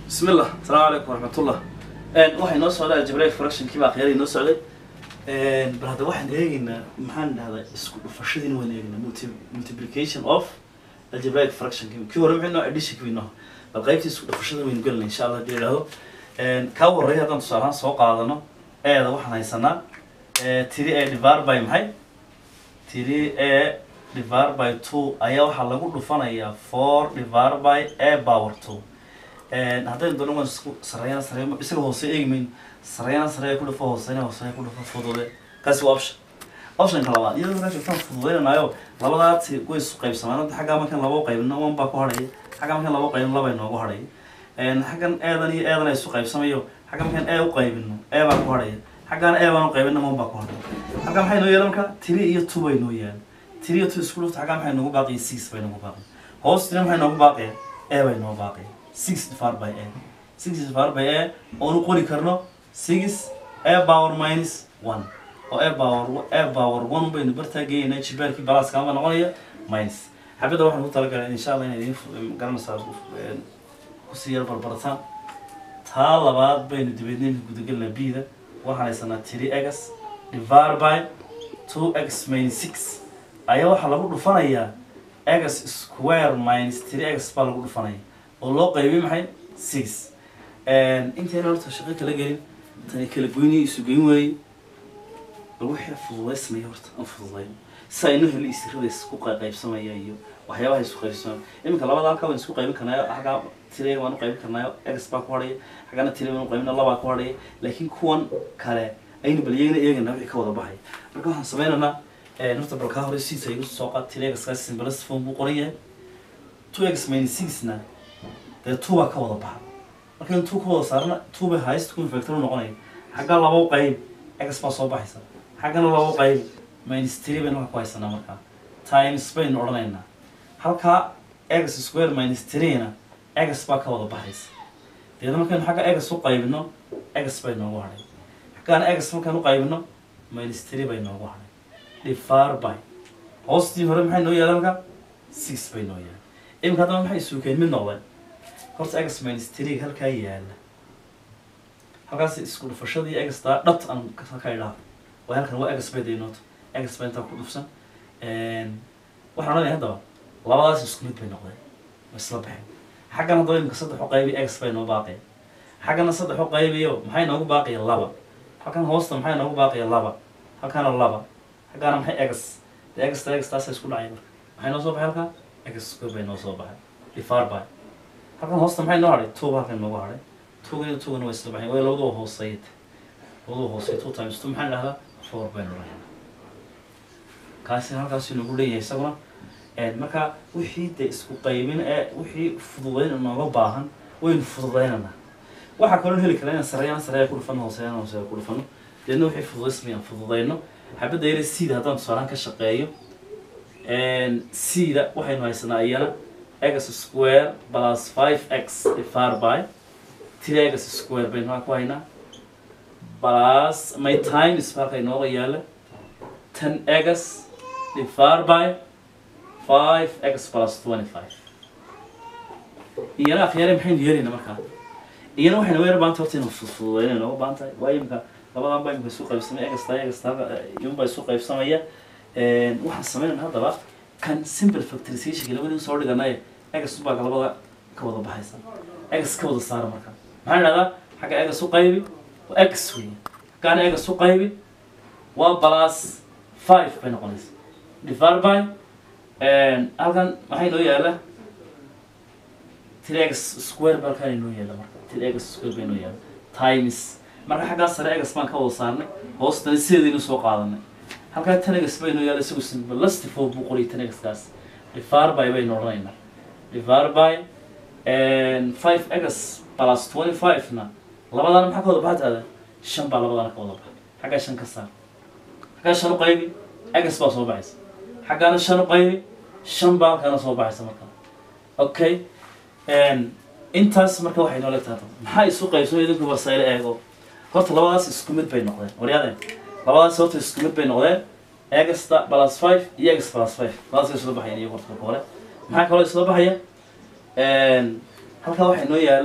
بسم الله السلام عليكم ورحمة الله waxay noo socdaa algebraic fractionkii baa khiyaaray noo socday bal hadda waxaan eegaynaa maxaan dhahdaa isku dhufashadiina waan eegaynaa multi- multiplication of algebraic fractionki kii hore maxay noo addition kii noo bal qaybtii isku dhufashada waynu gelinaa insha allah hadii idhaahdo kaa horreeya haddaan tusaale ahaan soo qaadano eeda waxaan haysanaa tiri a divar by maxay tiri a divar by two ayaa waxaa lagu dhufanayaa four divar by a power two haddaynu doono waan isku sareeyana sareeyo isaga hoose eegi mayno sareeyana sareeya ku dhufo hooseyna hooseya ku dhufo fudude kaasi waa option optionka labaad iyadoo markaa joogtaan fududeynanayo labadaati way isu qaybsamaan hadda xaggaa markaan labo qaybino one baa ku hadhaya xaggaa markaan labo qaybino laba inoogu hadhaya xaggan eedan iyo eedan ay isu qaybsamayo xagga markaan e u qaybino e baa ku hadhaya xaggaana e baan u qaybino one baa ku hadhaya halkaa maxay noo yeelan markaa tiri iyo two bay noo yeelan tiri iyo two isku dhufta xaggaa maxay noogu baaqiya six bay noogu baaqiya hoostina maxay noogu baaqiya e bay noo baaqiya six divided by a six divided by a oonu qori karno six a power minus one oo a power a power one baynu bartaa geeynaa jibaarkii balaaska ama noqonaya minus xabadda waxaan ku talagalay insha allah inay idiin garanaysaa kusii yar barbarataan taa labaad baynu dibeedna imika gudagelinaa b-da waxaan haysanaa three x divided by two x minus six ayaa waxaa lagu dhufanayaa x square minus three x baa lagu dhufanaya oo loo qaybiyay maxay six intayna horta shaqo kala gelin tani kala goyniyo isu geyn weeye bal wixii fududaysmaya horta aan fududayn si aynu heli isirada isku qaybsamaya iyo waxyaabaha isku qaybsamaya iminka labada halkaa waan isku qaybin karnaayo xaggaa tiriga waan u qaybin karnaayo x baa ku hadhaya xaggana tiri waan u qaybina labaa ku hadhaya laakiin kuwan kale aynu bal iyagana eegana wixii ka wada baxaya marka waxaan sameynaynaa horta bal kaa hore siisa igu soo qaad tiri x kaas simbalist form buu qoran yahay two x minus sixna dee two baa ka wada baxa markaynu two ka wada saarna two bay highest common factor u noqonaya xagga labo qayb x baa soo baxaysa xaggana labo qayb minus three baynu waxa ku haysanaa markaa times baynu odhanaynaa halkaa x square minus three-na x baa ka wada baxaysa deedna markaynu xagga x u qaybino x bay noogu hadhay xaggaana x markaan u qaybino minus three bay noogu hadhay divar by hoostii hore maxay noo yeelan halka six bay noo yeelan iminka haddaba maxay suukeen mid noqdeen horta x minus three halkaa yaala halkaas isku dhufashadii exta dhat aan ka idhaa waa halkan waa x bay daynooto x bay intaa ku dhufsan waxaan odhanaya haddaba labadaas isku mid bay noqdeen waa isla baxeen xaggan haddaba imika saddex u qaybi x bay noo baaqaya xaggana saddex u qaybiyo maxay noogu baaqaya laba halkan hoosta maxay noogu baaqaya laba halkaana laba xaggaana maxay x de x ta x taasa isku dhacay marka maxay noo soo baxay halkaa x square bay noo soo baxay divar by halkan hoosta maxay noo hadhay two halkan noogu hadhay twogan iyo twogana waa isla baxeen way labaduba hooseeyad labaduba hooseeya two times two maxaan dhahdaa four baynu dhahaynaa kaasi halkaasi nagu leeyahay isaguna marka wixii de isku qaybin ee wixii fududayn nooga baahan waynu fududaynanaa waxaa kaloo heli karaa inaan sareeyaan sareeya ku dhufano hooseeyaan hooseeya ku dhufano deedna wixii fududaysmayaan fududayno xabadda yare seeda haddaan tusaalaan ka shaqeeyo seeda waxaynu haysanaa iyana x square plus five x divided by three x square baynu haa ku haynaa plus my time is halka inooga yaala ten x divided by five x plus twenty five iyana akhyaare maxaynu yeelaynaa markaa iyana waxaynu weer baanta horta inuu fudfududayna nooga baahan tahay waayo imika labadan baa imika isu qaybsamaya egasta egasta iyun baa isu qaybsamaya waxaan sameynayna haddaba kan simple factorization labadii soo dhiganaye egas baa labada ka wada baxaysa egas ka wada saara marka maxaan idhahdaa xagga egas u qaybi waa x wey xaggaana egas u qaybi waa plus five bay noqonaysa divided by halkan maxay noo yaala three x square baa halkaan inoo yaala marka three x square bay noo yaala times marka xaggaa sare egas baan ka wada saarnay hoostana sideedaynu soo qaadanay halkaa tanegas baynu yaala isagu simbalasti fo buu qoray tanegaskaas divar by baynu odhanaynaa divar by five egas plus twenty five na labadana maxaa ka wada baxataada shan baa labadana ka wada baxa xaggaa shan ka saar xaggaa shan u qaybi egas baa soo baxaysa xaggaana shan u qaybi shan baa halkaana soo baxaysa markaa okay intaas marka waxay noola tahay maxaa isu qaybsamo idinku wasayle eego horta labadaas isku mid bay noqdeen waryaadeen labadaas horta isku mid bay noqdeen egasta plus five iyo egas plus five labadaas way isla baxayaan iyo horta marka hore maxaa kaloo isla baxaya halkaa waxaa noo yaala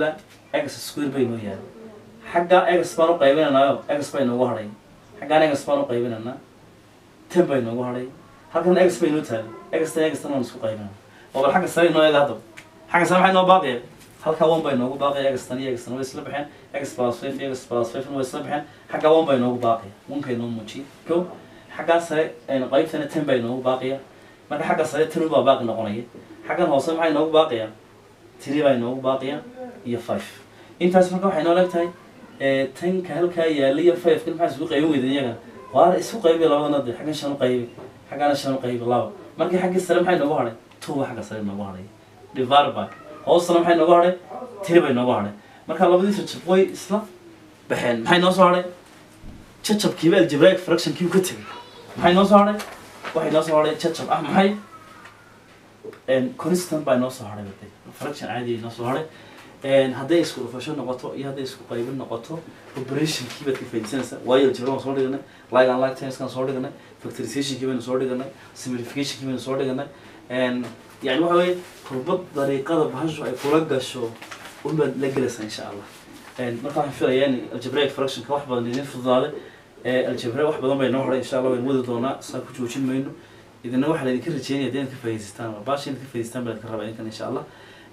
x square bay noo yaala xagga x baan u qaybinanaayo x bay noogu hadhay xaggaan x baan u qaybinanaa ten bay noogu hadhay halkan x bay noo taali x tan x tan waan isku qaybinana oo bal xagga sare noo eega haddaba xagga sare maxay noo baaqaya halka one bay noogu baaqaya x tan iyo x tan way isla baxeen x plus five iyo x plus five way isla baxeen xagga one bay noogu baaqaya onkay noo muujiye ko xaggaa sare qaybtana ten bay noogu baaqaya marka xagga sare ten baa baaqi noqonaya xaggan hoose maxay noogu baaqaya three bay noogu baaqaya iyo five intaas marka waxay noo leegtahay tanka halkaa yaala iyo five kan maxaa isku qaybin weyda iyaga waa isku qaybi labadana de xaggan shan u qaybi xaggana shan u qaybi laba markii xaggii sare maxay noogu hadhay two ba xagga sare noogu hadhay divided by hoosana maxay noogu hadhay three bay noogu hadhay marka labadii jajab way isla baxeen maxay noo soo hadhay jajabkiiba algebraic fractionkii ka tegay maxay noo soo hadhay waxay noo soo hadhay jajab ah maxay constant baa noo soo hadhay bade fraction caadi noo soo hadhay hadday isku dhufasho noqoto iyo hadday isku qaybin noqoto operationkii baad ka faaidaysanaysaa waayo algebra waan soo dhiganay like and like tenniskan soo dhiganay factorizationkii baynu soo dhiganay simplificationkii baynu soo dhiganay yani waxa weye kurbad dariiqada bahashu ay kula gasho unbaad la gelaysaa insha allah marka waxaan filayaa in algebraic fractionka wax badan idin fududaaday algebra wax badan bay noo horay insha allah waynu wadi doonaa saa ku joojin mayno idina waxaa laydinka rajeynaya hadii inaad ka faa'idaystaan baasha inaad ka faa'idaystaan baa idinka rabaa idinkan insha allah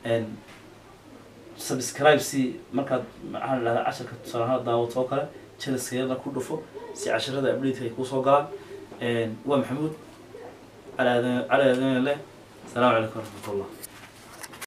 subscribe si markaad maxaa la dhahdaa casharka tusaale ahaan daawato oo kale jaliskeeda ku dhufo si casharada update ay kuusoo galaan waa maxamuud cali aadan cali aadan leh asalaamu calaykum waraxmatullah